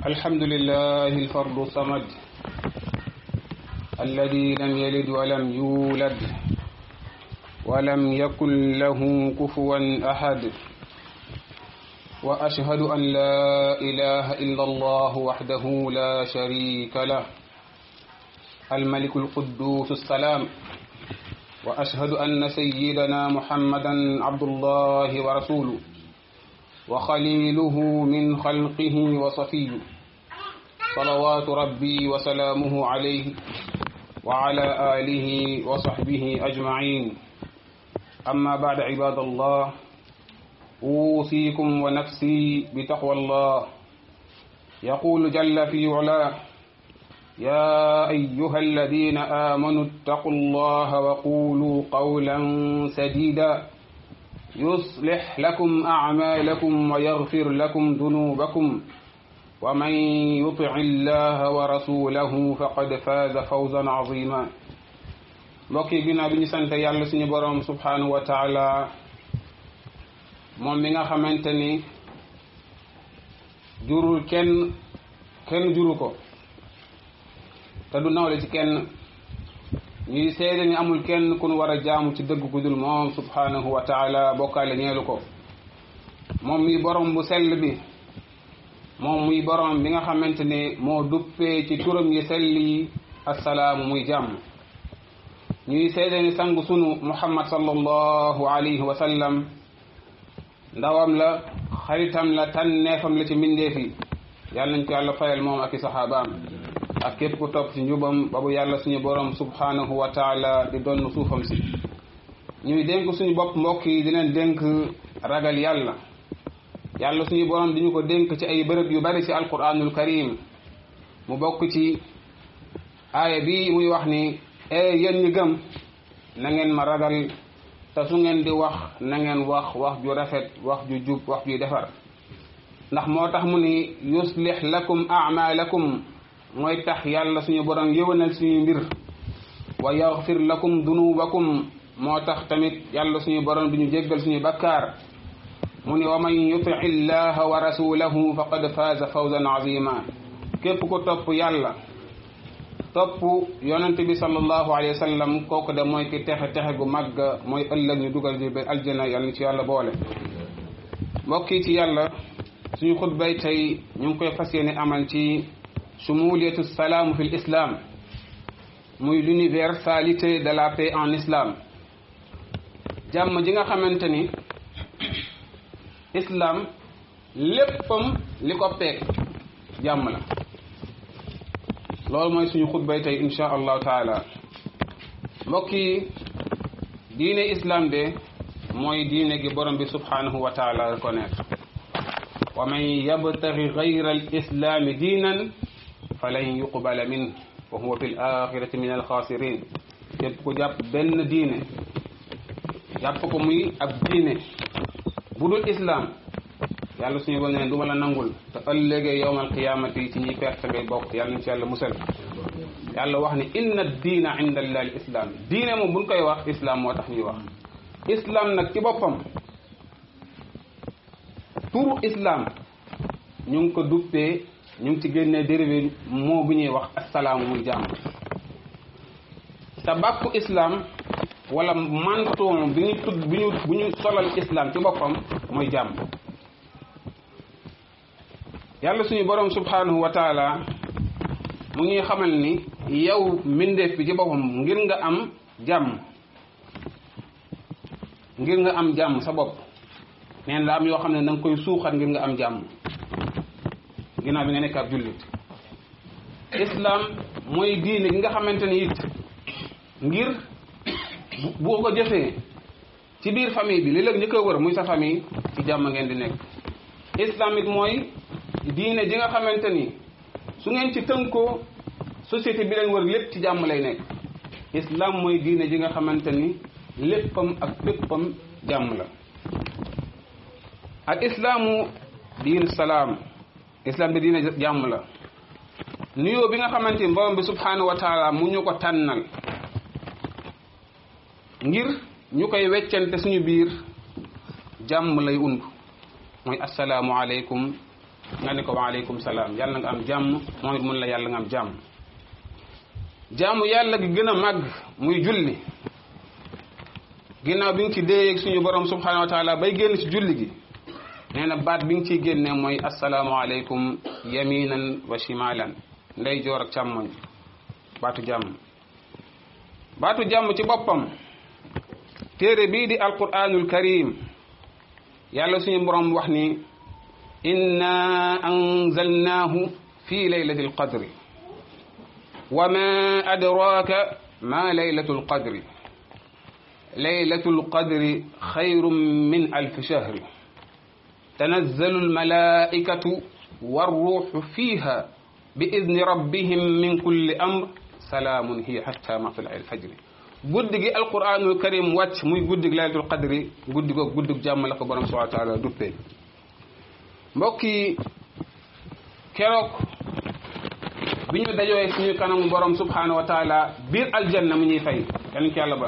الحمد لله الفرد الصمد الذي لم يلد ولم يولد ولم يكن له كفوا أحد وأشهد أن لا إله إلا الله وحده لا شريك له الملك القدوس السلام وأشهد أن سيدنا محمدا عبد الله ورسوله وخليله من خلقه وصفيه صلوات ربي وسلامه عليه وعلى آله وصحبه أجمعين أما بعد عباد الله أوصيكم ونفسي بتقوى الله يقول جل في علاه يا أيها الذين آمنوا اتقوا الله وقولوا قولا سديدا يصلح لكم أعمالكم ويغفر لكم ذنوبكم ومن يطع الله ورسوله فقد فاز فوزا عظيما mbokki ginnaaw bi ñu sant yàlla suñu boroom subhanahu wa taala moom mi nga xamante ni jurul kenn kenn juru ko te du nawle ci kenn ñuy seede ni amul kenn ku nu war a jaamu ci dëgg ku dul moom subhanahu wa taala bokkaale ñeelu ko moom muy borom bu sell bi moom muy borom bi nga xamante ne moo duppee ci turam yi sell yi assalaamu muy jàmm ñuy seede ni sang sunu muhammad sallallahu alayhi wa sallam ndawam la xaritam la tànneefam la ci mbindeef yi yàlla nañ ko yàlla fayal moom ak i saxaabaam ak képp ku topp ci njubam ba bu yàlla suñu borom subhanahu wa taala di donn suufam si ñuy dénk suñu bopp mbokk yi di leen dénk ragal yàlla yàlla suñu borom di ñu ko dénk ci ay bërëb yu bari ci alquranul karim mu bokk ci aaya bi muy wax ni e yéen ñi gëm na ngeen ma ragal te su ngeen di wax na ngeen wax wax ju rafet wax ju jub wax juy defar ndax moo tax mu ni yuslih lakum amalakum mooy tax yàlla suñu borom yëwanal suñu mbir wa yaxfir lakum dunubakum moo tax tamit yàlla suñu borom bi ñu jéggal suñu bakkaar mu ni wa man yuti illaha wa rasulahu faqad faaza fawzan azima képp ku topp yàlla topp yonente bi sallallahu alayhi wa sallam kooku de mooy ki texe texe gu màgg mooy ëllëg ñu dugal di aljana yàlla ci yàlla boole mbokk yi ci yàlla suñu xutbay tey ñu ngi koy fas yéene amal ci sumuliyatu salaamu fi l'islam muy l'universalité de la paix en islam jàmm ji nga xamante ni islam léppam li ko peeg jàmm la loolu mooy suñu xutbay tey insha allahu taala mbokk yi diine islam de mooy diine gi borom bi subhanahu wa taala reconnaître wa man yabtaghi gayra al islami diinan falan yuqbala min wa huwa fi l axirati min alxaasirin képp ku jàpp benn diine jàpp ko muy ab diine bu dul islam yàlla suñu bon ne du ma la nangul te ëllëgee yowmal qiyamati ci ñuy perte ngay bokk yàlla nañ ci yàlla musal yàlla wax ni inna diina inda allahi al islam diine moom buñ koy wax islam moo tax ñuy wax islam nag ci boppam turu islam ñu ngi ko duppee ñu ngi ci génnee dérivé moo bu ñuy wax assalaamu muy jàmm te bàkku islam wala mantoom bi ñu tudd bi ñu bu ñu solal islam ci boppam mooy jàmm yàlla suñu borom subhanahu wa taala mu ngi xamal ni yow mbindeef bi ci boppam ngir nga am jàmm ngir nga am jàmm sa bopp neen la am yoo xam ne da nga koy suuxat ngir nga am jàmm ginnaaw bi nga nekk ab jullit islam mooy diine gi nga xamante ni it ngir boo ko jëfee ci biir famille bi li léeg ñi koy wër muy sa famille ci jàmm ngeen di nekk islam it mooy diine ji nga xamante ni su ngeen ci tënkoo société bi leen wër lépp ci jàmm lay nekk islam mooy diine ji nga xamante ni léppam ak féppam jàmm la al islaamu diin salaam islam bi diine jàmm la nuyoo bi nga xamante ni borom bi subhanahu wa taala mu ñu ko tànnal ngir ñu koy weccante suñu biir jàmm lay und mooy asalaamu aleykum nga ni ko waaleykum salaam yàlla nga am jàmm moom it mun la yàlla nga am jàmm jaamu yàlla gi gën a màgg muy julli ginnaaw bi nga ci déyeeg suñu borom subhanahu wa taala bay génn ci julli gi nee na baat bi nga ciy génnee mooy asalaamualeykum yaminan wa shimalan ndey joor ak càmmoñ baatu jàmm baatu jàmm ci boppam téere bii di alquranul karim yàlla suñu borom wax ni inna anzalnaahu fi laylati alqadri wa ma adraka ma laylatu alqadri laylatu alqadri xayrun min alfi shahri tanazzalu almalaikatu warruuxu fiiha bi idni rabbihim min kulli amr salaamun hiya hatta matla alfajri guddi gi alquranul karim wàcc muy guddi gi laylatul qadri guddi ko guddi jàmm la ko borom subhanahu wa taala duppee mbokk yi keroog bi ñu dajooy suñu kanamu borom subhanahu wa taala biir aljanna mu ñuy fay yal ci yàlla ba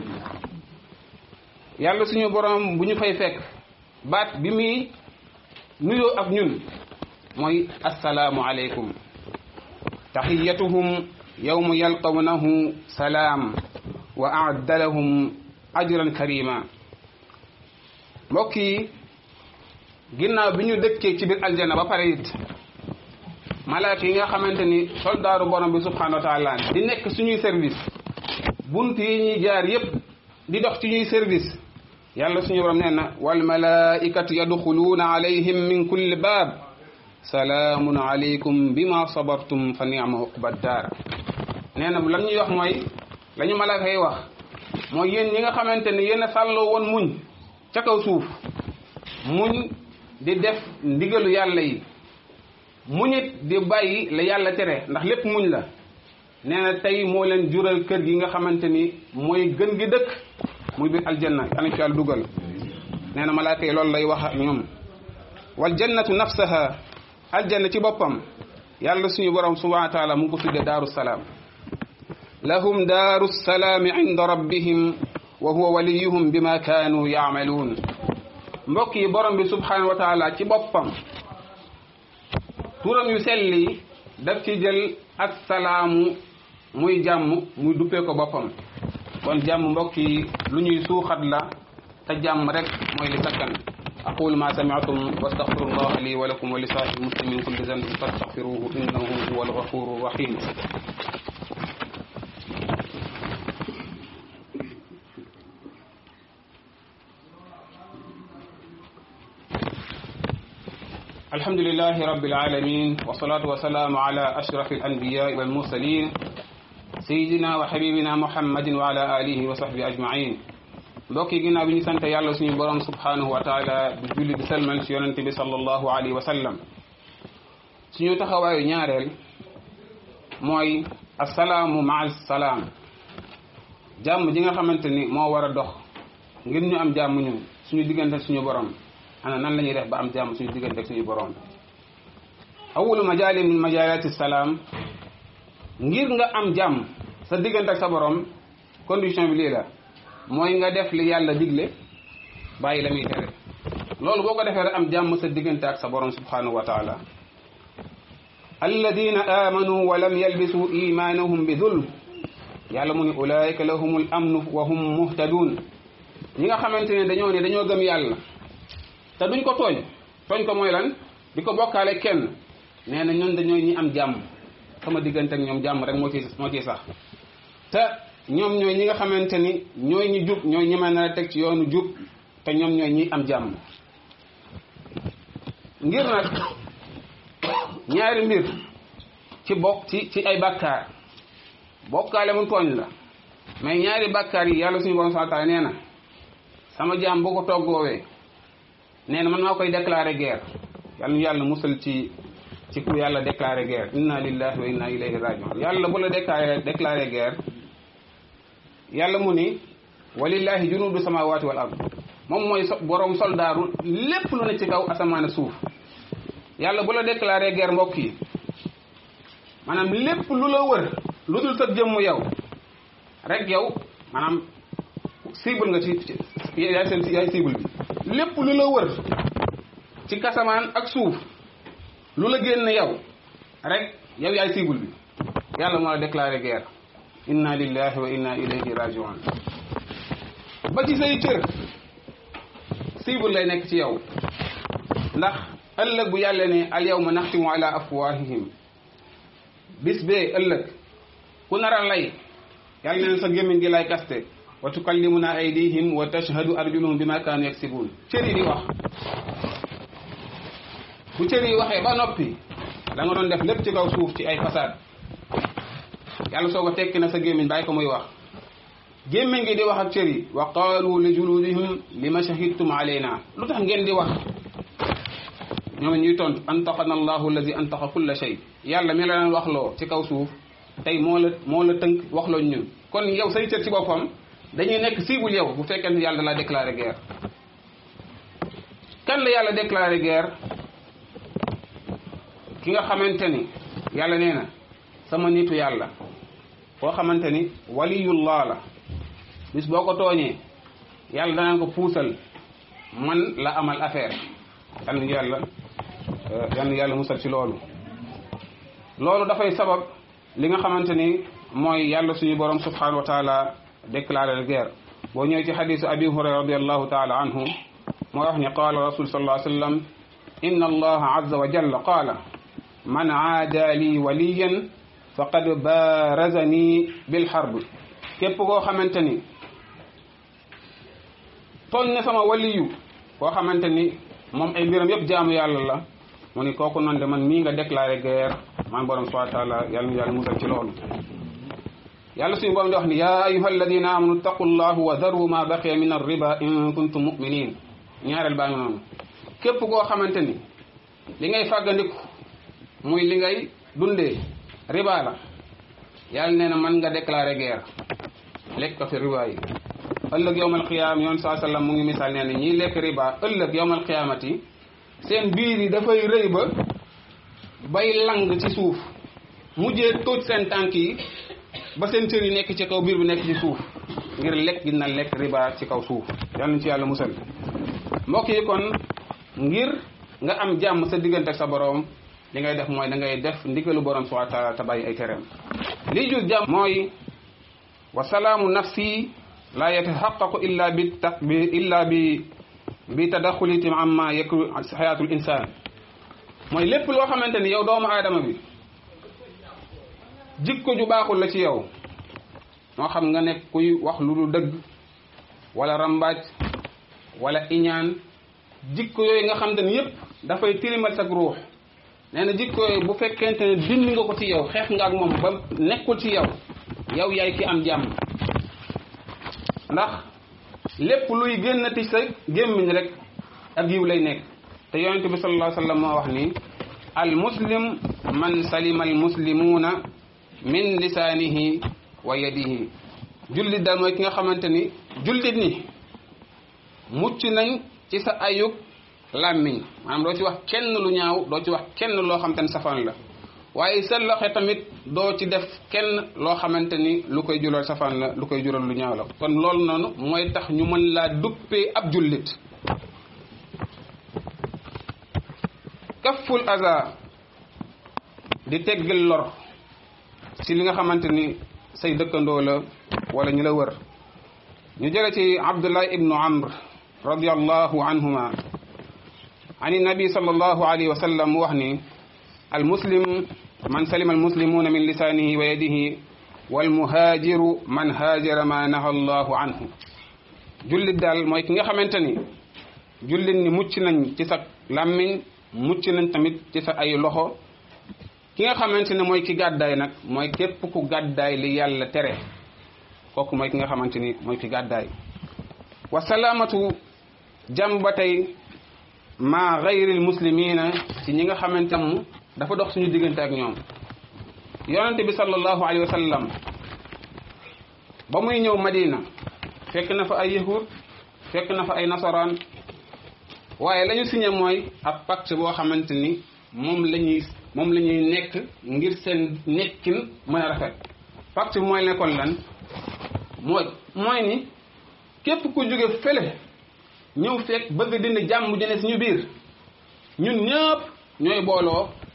yàlla suñu borom bu ñu fay fekk baat bi muy nuyoo ak ñun mooy assalaamu aleykum taxiyatuhum yawma yalqawnahu salaam wa aadda lahum ajran karima mbokk yi ginnaaw bi ñu dëkkee ci biir aljanna ba pare it malaaka yi nga xamante ni soldaaru borom bi subhanahu wa taala di nekk suñuy service bunt yi ñuy jaar yépp di dox ci ñuy service yàlla suñu borom nee na wal malaikatu yadxuluuna alayhim min kulli baab salaamun alaykum bima sabartum fa ni'ma uqba daar nee na lan ñuy wax mooy la ñu malaaka yi wax mooy yéen ñi nga xamante ni yéen a sàlloo woon muñ ca kaw suuf muñ di def ndigalu yàlla yi muñit di bàyyi la yàlla tere ndax lépp muñ la nee na tey moo leen jural kër gi nga xamante ni mooy gën gi dëkk muy biir aljanna yàlla ci yàlla dugal nee na malaaka yi loolu lay wax ak ñoom wal jannatu nafsaha aljanna ci boppam yàlla suñu borom subhanahu wa taala mu ngi ko tudde daaru salaam lahum daaru salaami inda rabbihim wa huwa waliyuhum bima kaanu yaamaluun mbokk yi borom bi subhanahu wa taala ci boppam turam yu sell yi daf ci jël assalaamu muy jàmm muy duppee ko boppam kon jàmm mbokk yi lu ñuy suuxat la te jàmm rek mooy li sakkan aqulu ma sami'tum wa astaghfirullah li wa lakum wa li saa'iril muslimin kulli dhanbin fastaghfiruhu innahu huwal ghafurur rahim الحمد لله رب العالمين والصلاة والسلام على أشرف الأنبياء والمرسلين سيدنا وحبيبنا محمد وعلى آله وصحبه أجمعين mbokk yi ginnaaw bi ñu sant yàlla suñu borom subhanahu wa taala di julli di salmal ci yonente bi sallallahu alayhi wa sallam suñu taxawaayu ñaareel mooy asalaamu maa salaam jàmm ji nga xamante ni moo war a dox ngir ñu am jàmm ñun suñu diggante suñu borom ana nan la ñuy def ba am jàmm suñu diggante ak suñu borom awulu majaali min majalati salaam ngir nga am jàmm sa diggante ak sa borom condition bi lii la mooy nga def li yàlla digle bàyyi la muy tere loolu boo ko defee rek am jàmm sa diggante ak sa borom subhanahu wa taala alladina amanu wa lam yalbisu imanahum bi zulm yàlla mu ni ulaika lahumul amnu wa hum muhtadun ñi nga xamante ne dañoo ne dañoo gëm yàlla te duñ ko tooñ tooñ ko mooy lan di ko bokkaale kenn nee na ñun dañooy ñi am jàmm sama diggante ak ñoom jàmm rek moo ci moo ciy sax te ñoom ñooy ñi nga xamante ni ñooy ñi jub ñooy ñi mën a teg ci yoonu jub te ñoom ñooy ñi am jàmm ngir nag ñaari mbir ci bokk ci ci ay bàkkaar bokkaale mu tooñ la mais ñaari bàkkaar yi yàlla suñu borom subhanahu wa ta'ala nee na sama jaam boo ko toggoowee nee na man maa koy déclaré guerre yàlla ñu yàlla musal ci ci ku yàlla déclaré guerre inna lillahi wa inna ilayhi rajiun yàlla bu la déclaré déclaré guerre yàlla mu ni walillahi junudu samawati wal ard moom mooy borom soldaaru lépp lu ne ci kaw asamaan suuf yàlla bu la déclaré guerre mbokk yi maanaam lépp lu la wër lu dul sa jëmm yow rek yow maanaam cible nga ci yaay seen yaay cible bi lépp lu la wër ci kasamaan ak suuf lu la génn yow rek yow yaay cible bi yàlla moo la déclaré guerre inna lillahi wa inna ilayhi rajiun ba ci say cër cible lay nekk ci yow ndax ëllëg bu yàlla ne al yawma naxtimu ala afwahihim bis bee ëllëg ku nar a lay yàlla neen sa gémmiñ gi lay kaste wa tukallimuna aydihim wa tashhadu arjuluhum bima kaanu yaksibun cër yi di wax bu cër yi waxee ba noppi la nga doon def lépp ci kaw suuf ci ay façade yàlla soo ko tekki na sa gémmiñ bàyyi ko muy wax gémmiñ gi di wax ak cër yi wa qaalu li juludihim lima shahidtum alayna lu tax ngeen di wax ñoom ñuy tontu antaqana allahu allazi antaqa kulla shay yàlla mi la leen waxloo ci kaw suuf tey moo la moo la tënk waxloo ñun kon yow say cër ci boppam dañuy nekk cible yow bu fekkee ne yàlla la déclaré guerre kan la yàlla déclaré guerre ki nga xamante ni yàlla nee na sama nitu yàlla koo xamante ni waliyullah la bis boo ko tooñee yàlla danaan ko puusal man la amal affaire yal na yàlla yal na yàlla musal ci loolu loolu dafay sabab li nga xamante ni mooy yàlla suñu borom subhanahu wa taala déclaré guerre boo ñëwee ci xadisu abi hurayra radiallahu taala anhu moo wax ni qaala rasul sallallahu alayhi wa sallam inna allaha azza wa jalla qaala man aada li waliyan faqad baarazani bilxarb képp koo xamante ni tooñ na sama waliyu koo xamante ni moom ay mbiram yëpp jaamu yàlla la mu ni kooku noonu de man mii nga déclaré guerre man borom subhanahu wa taala yàlla nu yàlla musal ci loolu yàlla suñu borom di wax ni yaa ayuha alladina amanu taqu llahu wa daru ma baqiya min arriba in kuntum muminin ñaareel baa ngi noonu képp koo xamante ni li ngay fàggandiku muy li ngay dundee riba la yàlla nee na man nga déclaré guerre lekk ko fi riba yi ëllëg yowmal qiyaam yoon saa sallam mu ngi misaal nee na ñiy lekk riba ëllëg yowmal qiyaamati seen biir yi dafay rëy ba bay lang ci suuf mujjee tóoj seen tànk yi ba seen cër yi nekk ci kaw biir bi nekk ci suuf ngir lekk gi na lekk riba ci kaw suuf yal nañ ci yàlla musal mbokk yi kon ngir nga am jàmm sa diggante ak sa boroom li ngay def mooy da ngay def ndigalu borom subhanahu wa taala te bàyyi ay tereem lii jur jàmm mooy wa salaamu nafsi la yataxaqaqu illa bi ta bi illa bi bi tadaxulitim amma yakru xayaatul insaan mooy lépp loo xamante ni yow doomu aadama bi jikko ju baaxul la ci yow moo xam nga nekk kuy wax lu du dëgg wala rambaaj wala iñaan jikko yooyu nga xamante ni yépp dafay tilimal sag ruux nee na jikko yooyu bu fekkente ne dindi nga ko ci yow xeex nga ak moom ba nekkul ci yow yow yaay ki am jàmm ndax lépp luy génnati sa gémmiñ rek ak yiw lay nekk te yonente bi sallallahu alayhi wa sallam moo wax ni al muslim man salima al muslimuuna min lisaanihi wa yadihi jullit daal mooy ki nga xamante ni jullit ni mucc nañ ci sa ayug làmmiñ maanaam doo ci wax kenn lu ñaaw doo ci wax kenn loo xamante ni safaan la waaye sa loxo tamit doo ci def kenn loo xamante ni lu koy jural safaan la lu koy jural lu ñaaw la kon loolu noonu mooy tax ñu mën laa duppee ab jullit kafful aza di teggil lor ci li nga xamante ni say dëkkandoo la wala ñu la wër ñu jële ci abdullah ibnu amr radiallahu anhuma an nabi sallallahu alayhi wa sallam mu wax ni almuslim man salima almuslimuna min lisanihi wa yadihi walmuhaajiru man haajara ma naha allahu anhu jullit daal mooy ki nga xamante ni jullit ni mucc nañ ci sa làmmiñ mucc nañ tamit ci sa ay loxo ki nga xamante ne mooy ki gàddaay nag mooy képp ku gàddaay li yàlla tere kooku mooy ki nga xamante ni mooy ki gàddaay wa salaamatu jàmm ba tey ma gayril muslimina ci ñi nga xamante mu dafa dox suñu diggante ak ñoom yonente bi sallallahu alayhi wa sallam ba muy ñëw madina fekk na fa ay yahud fekk na fa ay nasaraan waaye la ñu signé mooy ab pacte boo xamante ni moom la ñuy moom la ñuy nekk ngir seen nekkin mën a rafet pacte bi mooy nekkoon lan mooy mooy ni képp ku jóge fële ñëw fekk bëgg dindi jàmm jëne suñu biir ñun ñëpp ñooy booloo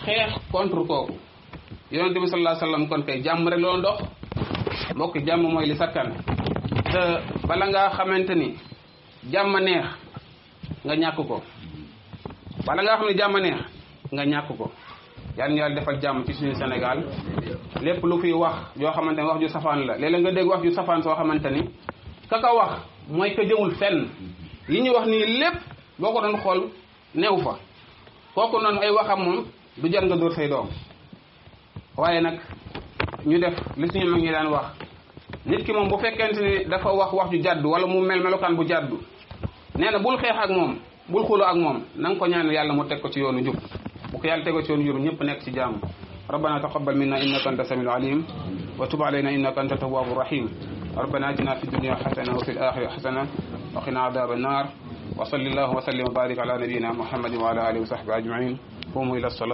xeex contre kooku yonente bi sallallahu alayhi wasallam kon kay jàmm rek loolu dox mbokk jàmm mooy li sakkan te bala ngaa xamante ni jàmm neex nga ñàkk ko bala ngaa xam ne jàmm neex nga ñàkk ko yal na yàlla defal jàmm ci suñu Sénégal lépp lu fiy wax yoo xamante ni wax ju safaan la léeg-léeg nga dégg wax ju safaan soo xamante ni ka ka wax mooy ka jëmul fenn yi ñu wax nii lépp boo ko doon xool neew fa kooku noonu ay waxam moom du jar nga dóor say doom waaye nag ñu def li suñu mag ñi daan wax nit ki moom bu fekkente ni dafa wax wax ju jàddu wala mu mel melokaan bu jàddu nee na bul xeex ak moom bul xulo ak moom na nga ko ñaan yàlla mu teg ko ci yoonu jub bu ko yàlla tegoo ci yoonu jub ñëpp nekk ci jàmm ربنا تقبل منا انك انت السميع العليم وتب علينا انك انت التواب الرحيم ربنا اتنا في الدنيا حسنه وفي الاخره حسنه وقنا عذاب النار وصل الله وسلم وبارك على نبينا محمد وعلى اله وصحبه اجمعين قوموا الى الصلاه